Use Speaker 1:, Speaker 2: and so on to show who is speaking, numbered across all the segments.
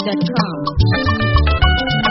Speaker 1: NigerPhoenix.com.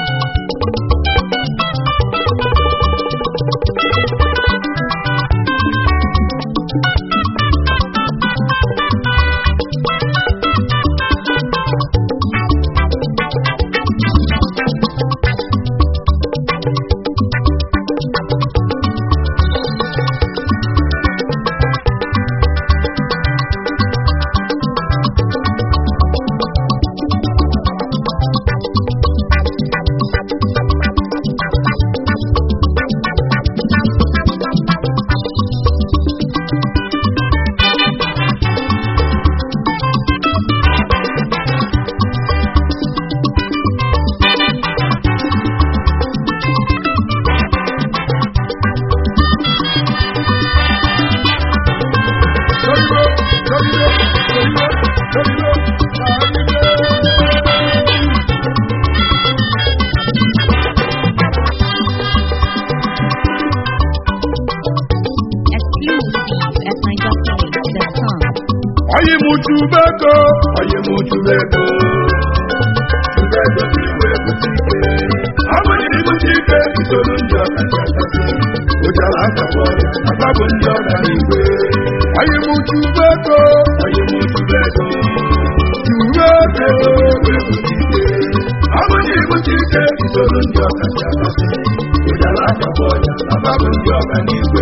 Speaker 1: Exclusive at NigerPhoenix.com.
Speaker 2: Oyi mu chubego, oyi mu chubego, chubego si iwe butike. Ọmụ ni butike isoro ndị ọka chakasị. Ụjara akabọ ya, akabụ ndị ọka n'igwe. Oyi mu chubego, oyi mu chubego, chubego iwe butike. Ọmụ ni butike isoro ndị ọka chakasị. Ụjara akabọ ya, akabụ ndị ọka n'igwe.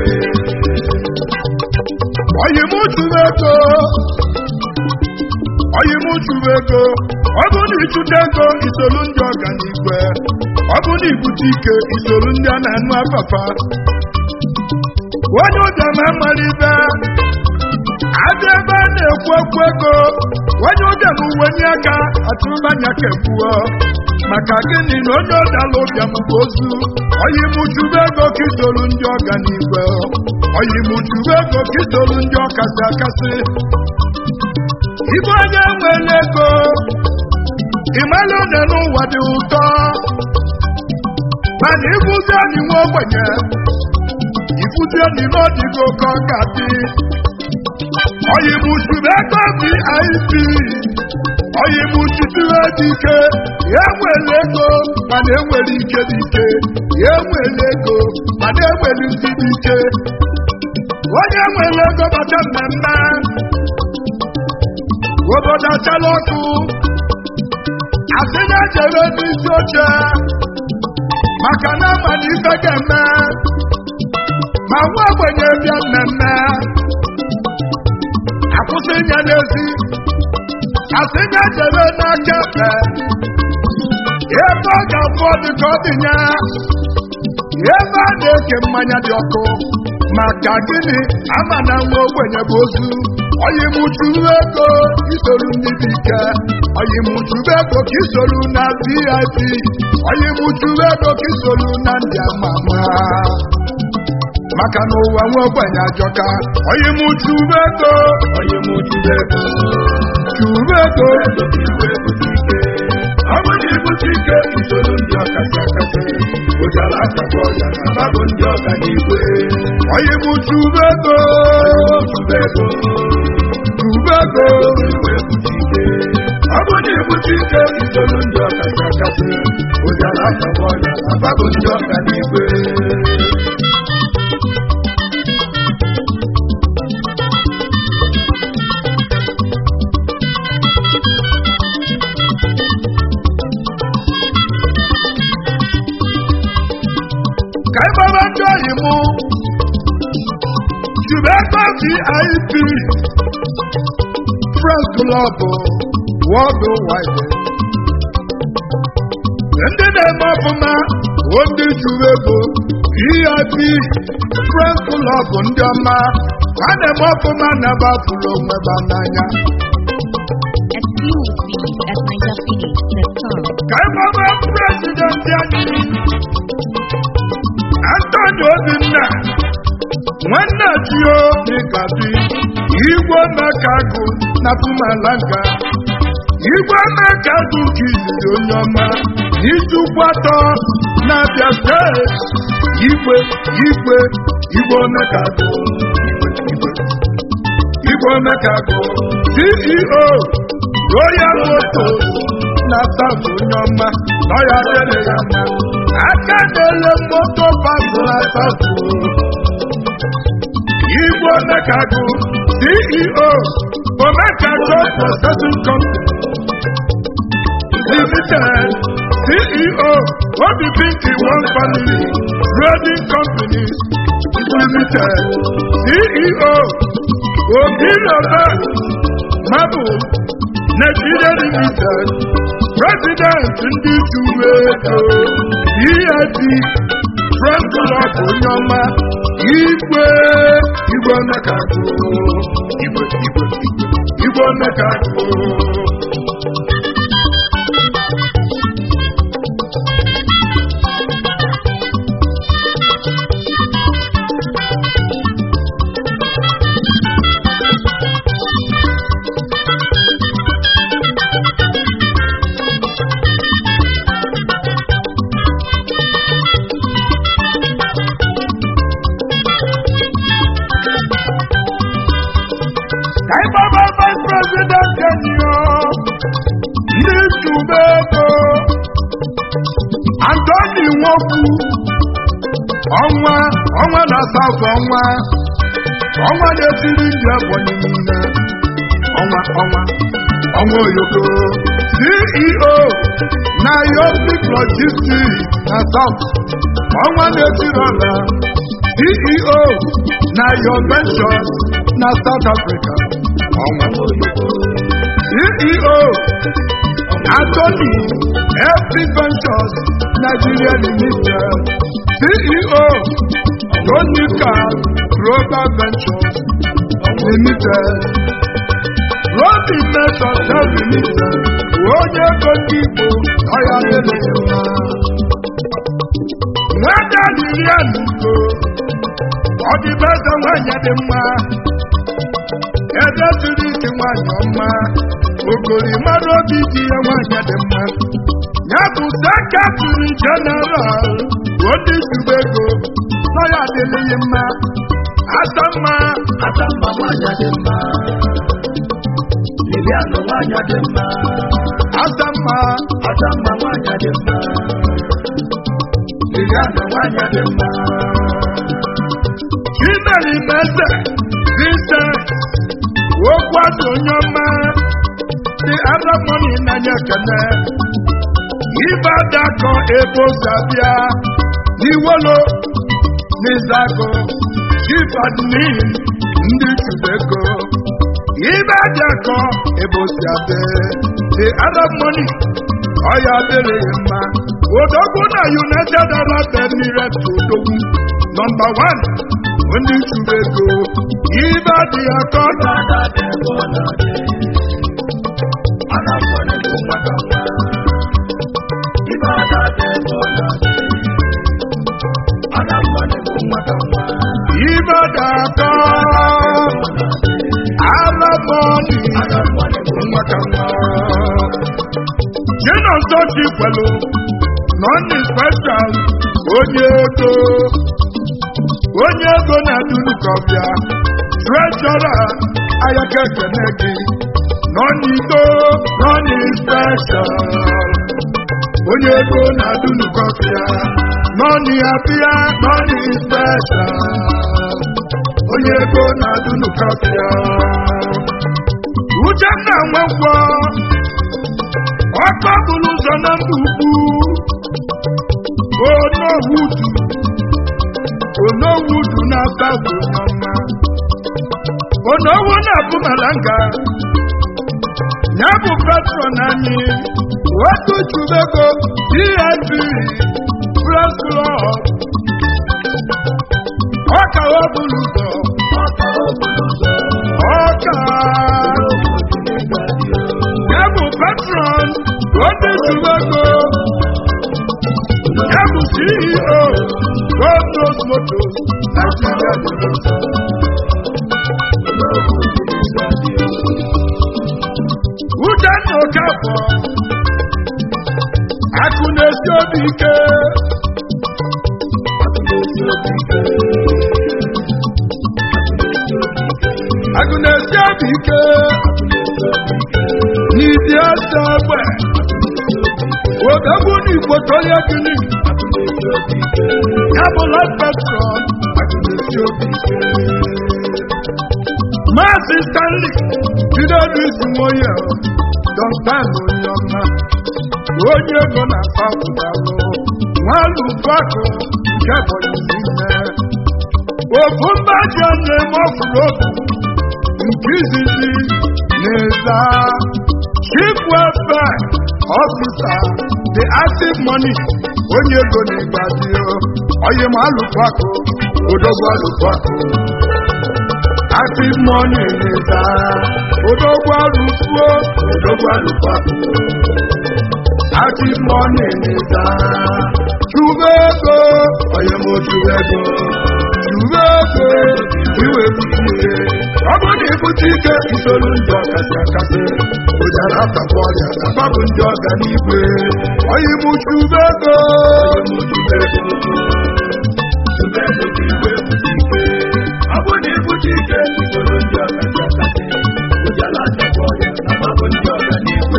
Speaker 2: Oyi mu chubego. onye m chụrụ ego ọ bụ na ịchụta ego isolu ndị ọganigwe ọ bụ na ibute ike isolu ndị a na-anụ afafa onye ụbịam amalibe adị ebe a na-ekwu okwu ego onye ụbịam uwenye aka atụmanya kekwuo maka gịnị na onye ọdala ụbịam bụ ozu onye m chụrụ ego ka isolu ndị ọganigwe onye m chụrụ ego ka isolu ndị ọkasị akasị Ibe onye nwere ego ịmala one n'ụwa dị ụtọ mana ịbụzi anyị nwa ogbenye ifuzi anyị n'ọdịgo ka ọ ga-adị oyimuchuru ego vip oyimuchitire dị ike ya nwere ego mana enwere ike dị ike ya nwere ego mana enwere isi dị ike onye nwere ego bata mmemme obodo achala ọkụ asị na ejere n'isi oche maka na ama na ife ga-eme ma nwa ogbenye bịa mmemme akwụsị nye n'ezi asị na ejere n'aka ekpe ebe ọ ga-afụ ọdị ka ọ dị nya ebe a na-eke mmanya dị ọkụ maka gịnị ama na nwa ogbenye bụ ozu oyimuchuru ego isoro ndị dị ike oyimuchuru ego ka isoro na vip oyimuchuru ego ka isoro na ndị ama ama maka na ụwa nwa ogbenye ajọka oyimuchuru ego oyimuchuru ego churu ego ọ bụ na ibute ike isoro ndị ọkasị akasị ụjara akakọ ya na babụ ndị ọka n'igwe oyimuchuru ego churu ego Ubego ọ bụ na ibute ike isoro ndị ọkacha akasị ụjara akabọ ya ababụ ndị ọka n'igwe ka ịgbaba ndị oyi mụ jube ego vip Friends Club Worldwide. Ndị na-eme ọfụma bụ ndị juru ego VIP Friends Club ndị ọma ha na-eme ọfụma na bafụrụ onwe ba n'anya
Speaker 1: Exclusive at NigerPhoenix.com.
Speaker 2: ka ịgbaba prezidenti anyị Anthony Obinna nwanne tio n'ịkabi igwe mekagụ na pumalanga igwe mekagụ ka izizi onye ọma n'izukwu atọ na-abịa steeti igwe igwe igwe mekagụ igwe mekagụ ceo royal motos na South onye ọma nọ ya dịrị ya mma aka na-ele moto pasụ na South Igbo Omekagụ CEO Omekagụ Processing Company Limited CEO Obi Pinky One Family Trading Company Limited CEO Obi Robert Mabu Nigeria Limited President ndị Juwe Ego EIP Frank Club Onyoma Igwe Igwe Omekagụ Igwe Igwe Igwe Igwe Omekagụ ka anyị gbaba vice president kenyo ndị tube ego antoni nwokwu ọnwa ọnwa na south ọnwa ọnwa na-esiri ndị ebonyi niile ọnwa ọnwa ọnwa oyoko ceo na yopic logistics na south ọnwa na-esiri ọla ceo na your ventures na south africa ọnwa ceo Anthony FP Ventures Nigeria Limited CEO Tonika Global Ventures Limited Robi Metal Limited onye ego ndị Igbo ọya dịrị mma nwata Lilian Ugo ọ dị beze nwanyị dị mma ede siri ike nwanyị ọma ogori mara obi dị ya nwanyị dị mma ya bụ sekretari jeneral ndị zuru ego nọ ya adịghị mma asa mma
Speaker 3: asa mma nwanyị dị mma Lilianụ nwanyị dị mma
Speaker 2: asa mma
Speaker 3: asa mma nwanyị dị mma Lilianụ nwanyị dị mma
Speaker 2: chimeri meze vincent okwu azụ onye ọma dị adamoni n'anya ekene ibe adakọ ebe ozi abịa n'iwolo n'izago chief admin ndị chubego ibe adakọ ebe ozi abịa dị adamoni ọya adịrịghị mma odogwu na united arab emirates odogwu nọmba 1 ndị chubego ibe adị akọ
Speaker 3: Dada dị ebe ọ na-adị Ana mmanụ bụ nwata nwa Ibe ada dị ebe ọ na-adị Ana mmanụ bụ nwata nwa
Speaker 2: ibe dakọ alamọni
Speaker 3: Ana mmanụ bụ
Speaker 2: nwaka nwa chinonso chikwelu nọni special onye ego onye ego na-adunukọbịa trejọra ayaka ekene gị nọnigo nọni special onye ego na-adunukọbịa nọni abịa nọni special onye ego na-adunukọbịa uchenna nwekwo ọkọ bụrụ ụzọ na mba ukwu onowudu onowudu na-asa bụ ọma onowu na-abụ malanga ya bụ patron anyị otu chubego dip press club ọka ọ bụrụ ụzọ
Speaker 3: ọka okporo ụzọ
Speaker 2: ọka ya bụ patron otu chubego ya bụ ceo godros motos nigeria limited uchenna okafọ akụ na-esi obi ike akụ na-esi obi ike n'idi ose egbe odogwu n'igbo tolie gịnị
Speaker 3: akụnesi obi ike
Speaker 2: ya bụ life petrol
Speaker 3: akụnesi obi ike
Speaker 2: maazị stanley jidedu isi nwoye dọktan onye ọma onye ego na-asa pụtalụ nwalụbakụ nke ebonyi niile ofu mba ji na-eme ọfụrụ otu nke izizi na-eza chief welfare officer the active money onye ego na-egbadio onye ma alụkwakụ odogwu alụkwakụ active money na-eza odogwu alụkwuo odogwu alụkwakụ active money na-eza chube ego onye ma ochube ego chube ego iwepụta ike ọ bụrụ na ibute ike isolu ndị ọkasị akasị ụjara atakwa ọrịa tapabụ ndị ọganigwe onye bụ chube ego
Speaker 3: Chube ego ka iwe pụta ike ọ bụrụ na ibute ike isoro ndị ọkasị akasị ụjala achakwa ọrịa na mabụ ndị ọganigwe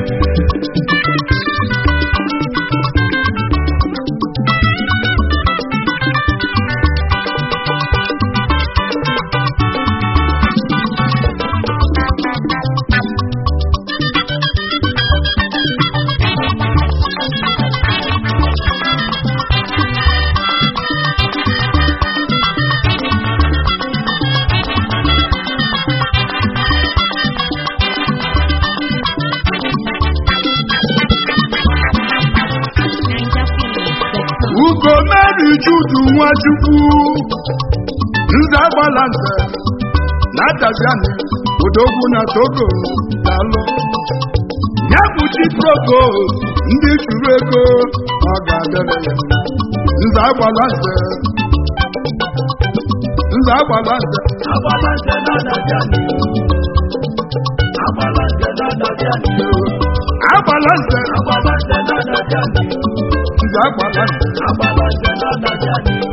Speaker 1: NigerPhoenix.com.
Speaker 2: ugo meri judu nwachukwu nze agbala nze na taziani odogwu na togo dalụ ya bụ chi provost ndị chụrụ ego ọ ga-adịrị ya nze agbala nze nze agbala nze
Speaker 3: agbala nze na-adabịa n'ihu agbala nze na-adabịa n'ihu
Speaker 2: agbala nze
Speaker 3: agbala nze na-adabịa n'ihu
Speaker 2: nze agbala nze
Speaker 3: agbala nze na-adabịa n'ihu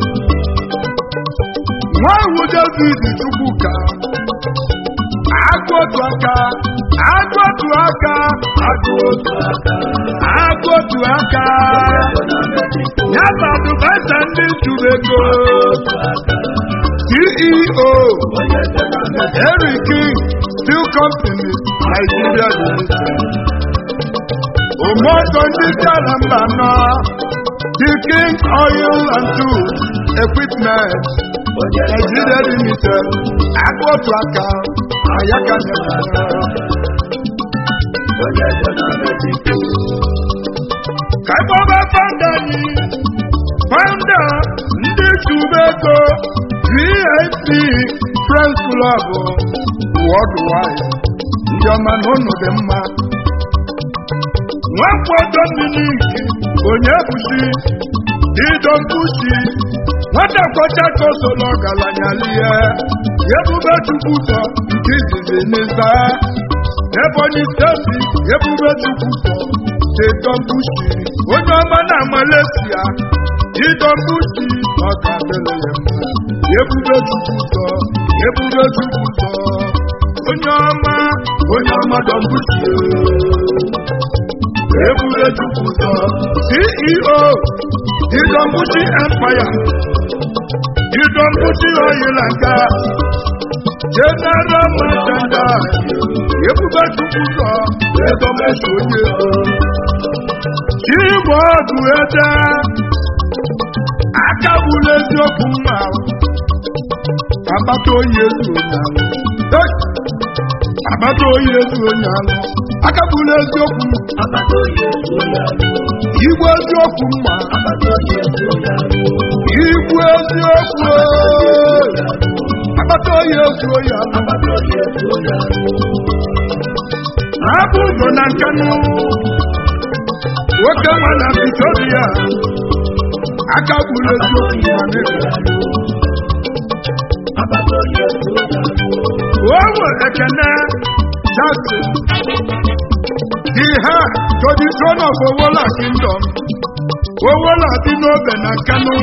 Speaker 2: nwa iwu david chukwuka agụ otu aka agụ otu aka
Speaker 3: agụ otu aka
Speaker 2: agụ otu aka
Speaker 3: ego na mexico
Speaker 2: ya bụ adụbaịta ndị chụrụ ego
Speaker 3: otu aka
Speaker 2: ceo
Speaker 3: onye eze na mexico
Speaker 2: Henry King Steel Company Nigeria Limited ụmụọtọ ndị si ala mba nọ The King Oil and Tools Equipment
Speaker 3: onye eze
Speaker 2: Nigeria Limited agụ otu aka ayaka nyere
Speaker 3: onye eze na mexico
Speaker 2: ka ịkpọba fanda anyị fanda ndị chụba ego vip friends club worldwide ndị ọma na ụnụ dị mma nwakwodo miniki onye busi dido nkusi nwata kọcha ka o soro ọgaranya lie ebube chukwu ụzọ nke izizi n'ịza ebonyi steeti ebube chukwu ụzọ dedọmbushi onye ọma na malaysia didọmbushi ọ ga-adịrị ya mma ebube chukwu ụzọ ebube chukwu ụzọ onye ọma onye ọma dọmbushi ebube chukwu ụzọ ceo didọmbushi empire didọmbushi oyila nka general merchandise ebube chukwu ụzọ edọmeshi onye ego Igwe ọdụ ede aka gburu eziokwu mma agbata oyi ezu onye alụ Hey! agbata oyi ezu onye alụ aka gburu eziokwu
Speaker 3: akpata oyi ezu onye alụ
Speaker 2: igwe eziokwu mma
Speaker 3: akpata oyi ezu onye alụ
Speaker 2: igwe eziokwu agbata oyi ezu onye alụ
Speaker 3: akpata oyi ezu onye alụ
Speaker 2: na-abụ ụzọ na nkanụ nwoke nwa na Victoria aka gburu eziokwu ma na-ebi
Speaker 3: akpata oyi ezu onye alụ
Speaker 2: Owo Ekene Jackson, the heir to the throne of Owola Kingdom, Owola Dinobe na Kano,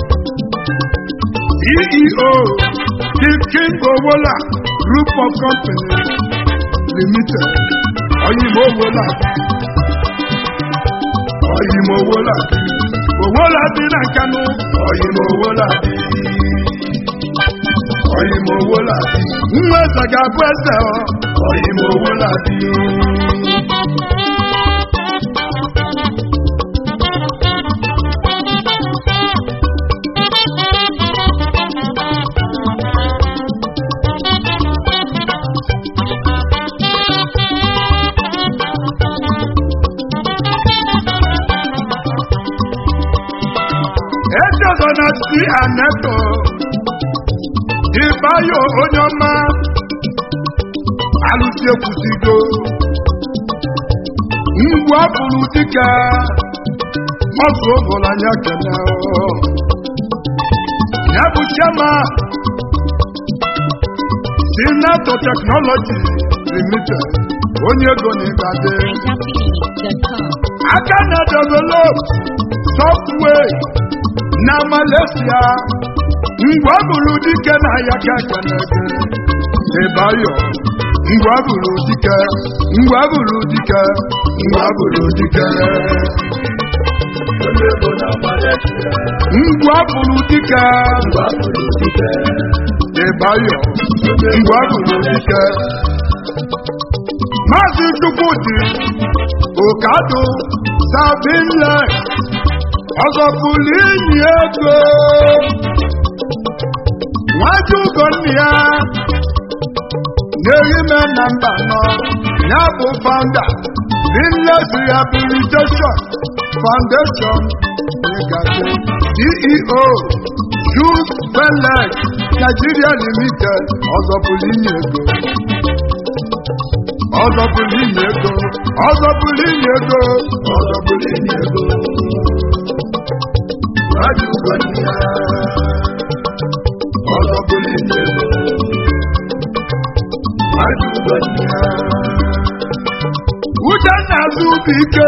Speaker 2: CEO, the King Owola Group of Companies Limited, Oyinbo Owola, ọyịm owolabi owolabi na nkanụ ọyịm owolabi ọyịm owolabi nwa eze ga-abụ eze ọ ọyịm owolabi echezọ na si aneto ịbayo onye ọma alụsi ekwusigo ngwa bụrụ dịka ọzụ ụbọlanya kene ya bụ chema sinato teknọlọji limited onye ego na ịgade
Speaker 1: NigerPhoenix.com.
Speaker 2: aka na develop software na malaysia ngwa bụrụ dike na ya ka kenege ịbayo ngwa bụrụ dike ngwa bụrụ dike ngwa bụrụ dike
Speaker 3: onye ego na Malaysia
Speaker 2: ngwa bụrụ dike
Speaker 3: ngwa bụrụ dike
Speaker 2: ịbayo ngwa bụrụ dike maazị chukwudị okado sabinle ọzọ pụrụ inyi ego nwaju ugonna ya n'ehime na mba nọ ya bụ founder binles rehabilitation foundation ịgazi ceo jus benlek nigeria limited ọzọ pụrụ inyi ego ọzọ pụrụ inyi ego ọzọ pụrụ inyi ego ọzọ pụrụ inyi ego nwaju ugonna ya ọzọ pụrụ inyi ego nwaju ugonna ya uchenna azụbụike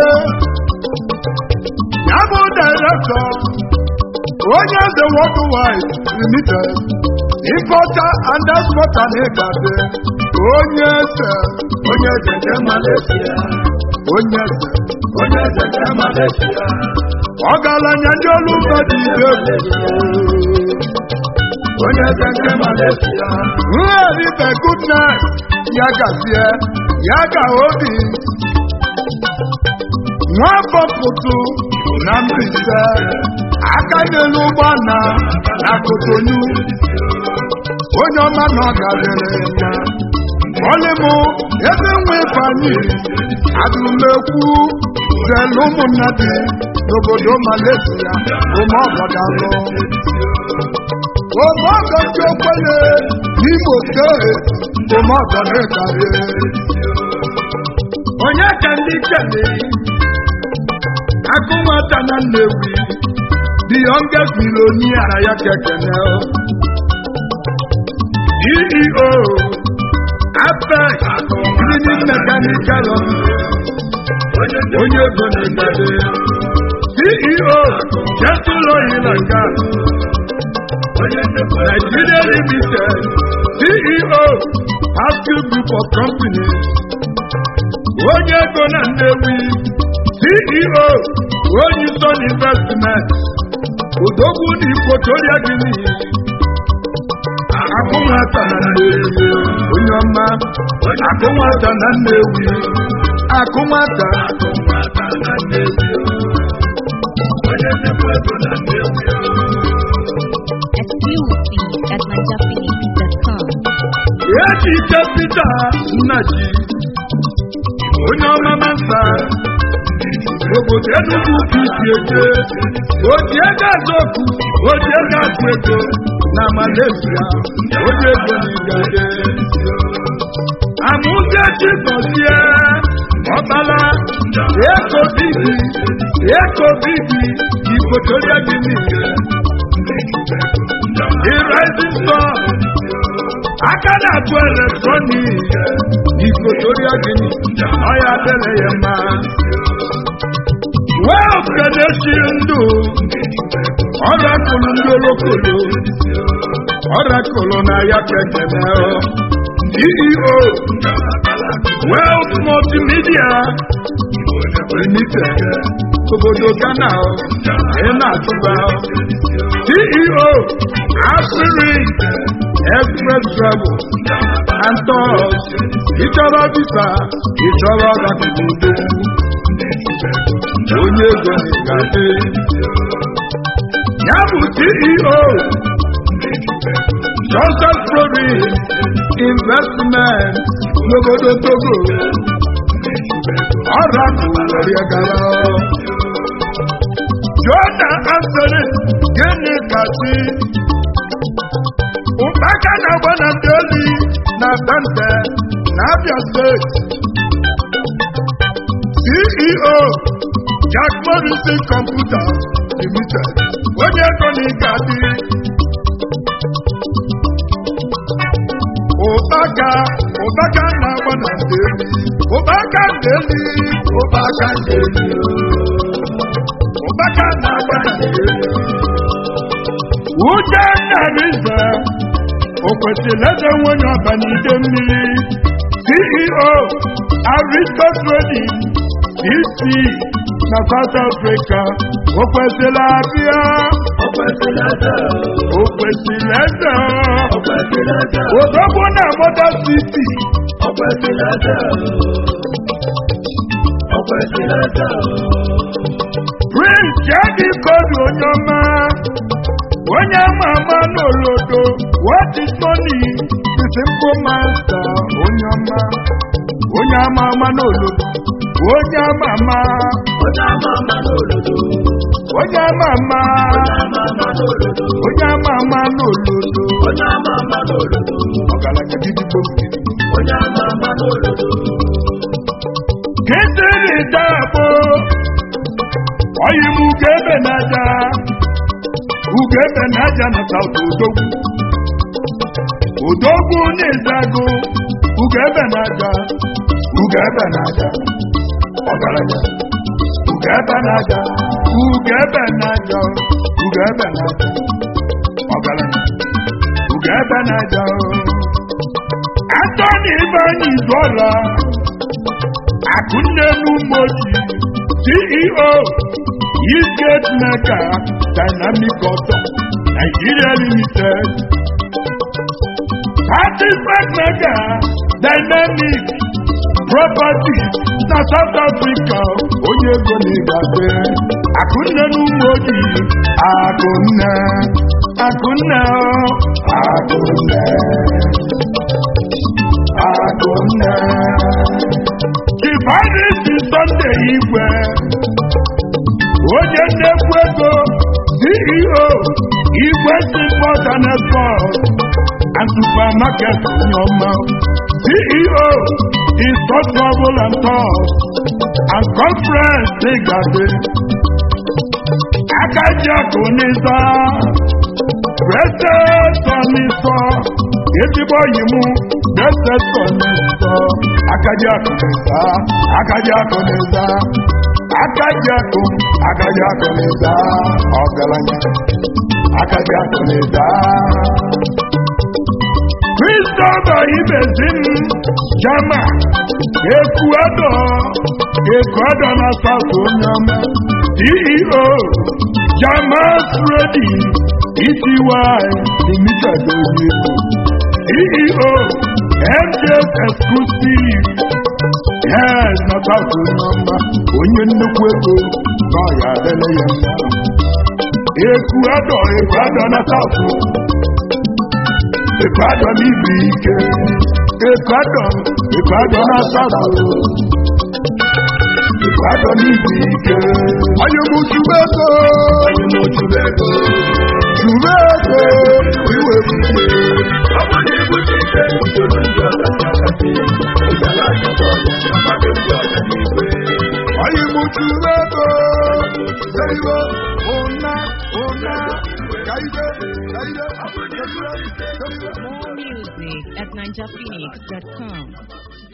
Speaker 2: ya bụ direktọ onye eze worldwide limited ịkọcha and exporter na ịgade onye eze
Speaker 3: onye eze nke Malaysia
Speaker 2: onye eze
Speaker 3: onye eze nke Malaysia
Speaker 2: ọgaranya ndị olu mba dị ide
Speaker 3: onye eze nke Malaysia
Speaker 2: nheribe goodnight ya gazie ya ga obi nwafọ pụtụ na Mbaise aka n'elu ụgbọ na na Kotonu onye ọma na ọ garịrị ya ọlịmụ ebe nwe ifeanyị adụmekwu zelu ụmụnna dị n'obodo Malaysia ụmụọgọdalụ ụmụọgọ ndị okwenye n'Imo steeti ụmụọgọ na-ekarị onye ka ndị kele akụ nwata na Nnewi the youngest millionaire ya kekene CEO Apex Cleaning Mechanical onye ego na-egade CEO Gentle Oil and Gas Nigeria Limited CEO Haskell Group of Companies onye ego na Nnewi CEO Onyison Investment Odogwu na Ikwotoria Guinea akụ nwata na Nnewi onye ọma akụ nwata na Nnewi akụ nwata
Speaker 3: onye nnekwu ego na Nnewi
Speaker 1: Exclusive at NigerPhoenix.com.
Speaker 2: echiche Pita Nnaji onye ọma masa obodo Enugu ka isi eje oji ego azọkụ oji ego akụ ego na Malaysia onye ego n'igade amụzechi gọzie ọbala eko bibi eko bibi ikotoria gị niile the rising sun aka na-atụ eletrọnik n'ikotoria gị ọya dere ya mma wealth kenechi ndụ ọrakụlụ ndị olokolo ọrakụlụ na ya kekene ceo wealth multimedia limited obodo ghana o ị na-atụba o ceo asịrị express travel and tours ịchọrọ visa ịchọrọ ọgabigodo onye ego na-egafe ya bụ ceo Johnson Province Investment n'obodo Togo ọrakụ were gara Jona Anthony gịnị kasị ụkpaka na-agba na ndị oli na Dante na Abia State CEO Jack Morrison Computer Limited onye ego na ịgadị ụkpaka ụkpaka na-agba na ndị eli ụkpaka ndị eli ụkpaka ndị eli ụkpaka na-agba na ndị eli uche nnarize o kwesịrị eze nwunye ọbanide mmiri ceo aristo trading dc na south africa o kwesịrị abịa o kwesịrị eze odogwu na moda city prince jadi kodu onye ọma onye ama ama n'olodo what is money the simple master onye ọma onye ama ama n'olodo onye ama ama onye ama ama onye ama ama n'olodo ọgaranya gidigbo gidigbo kịtịrị dagbo ọyịm ugebe n'aja ugebe n'aja na saụt odogwu odogwu n'ịzago ugebe n'aja ugebe n'aja ọgaranya ugebe n'aja ugebe n'aja ugebe n'aja ọgaranya ugebe n'aja Anthony Ibanyi Izuọla Akunne Numoji CEO Eastgate Mega Dynamic Auto Nigeria Limited Participant Mega Dynamic Properties na South Africa onye ego na-egafe Akunne Numoji Akunne Akunne Akunne Akunne Chifanisi Sunday Igwe onye nnekwu ego CEO Igwe Import and Export and Supermarket onye ọma CEO Install Travel and Tours and Conference Igade Akajiakụ n'ịza President Ọnịsọ ezigbo ọyị mụ President Ọnịsọ Akajiakụ n'ịza Akajiakụ n'ịza Akajiakụ Akajiakụ n'ịza ọgaranya Akajiakụ n'ịza Christopher Ibezim Jama Ecuador Ecuador na South Onyama CEO Jamas Ready ETY Limited Oyepo CEO MJS Exclusive Yes na South Onyama onye nnukwu ego na ọya adịla ya mma Ecuador Ecuador na South Ecuador n'ibu ike Ecuador Ecuador na South Ecuador n'ibu ike Ayọ̀mú Chubego Chubego iwe bute Ayọ̀mú Chubego Sẹ́yìnwó Ọ̀nà Ọ̀nà Kàìdé Kàìdé Sẹ́yìnwó.
Speaker 1: More music at ninjaphoenix.com.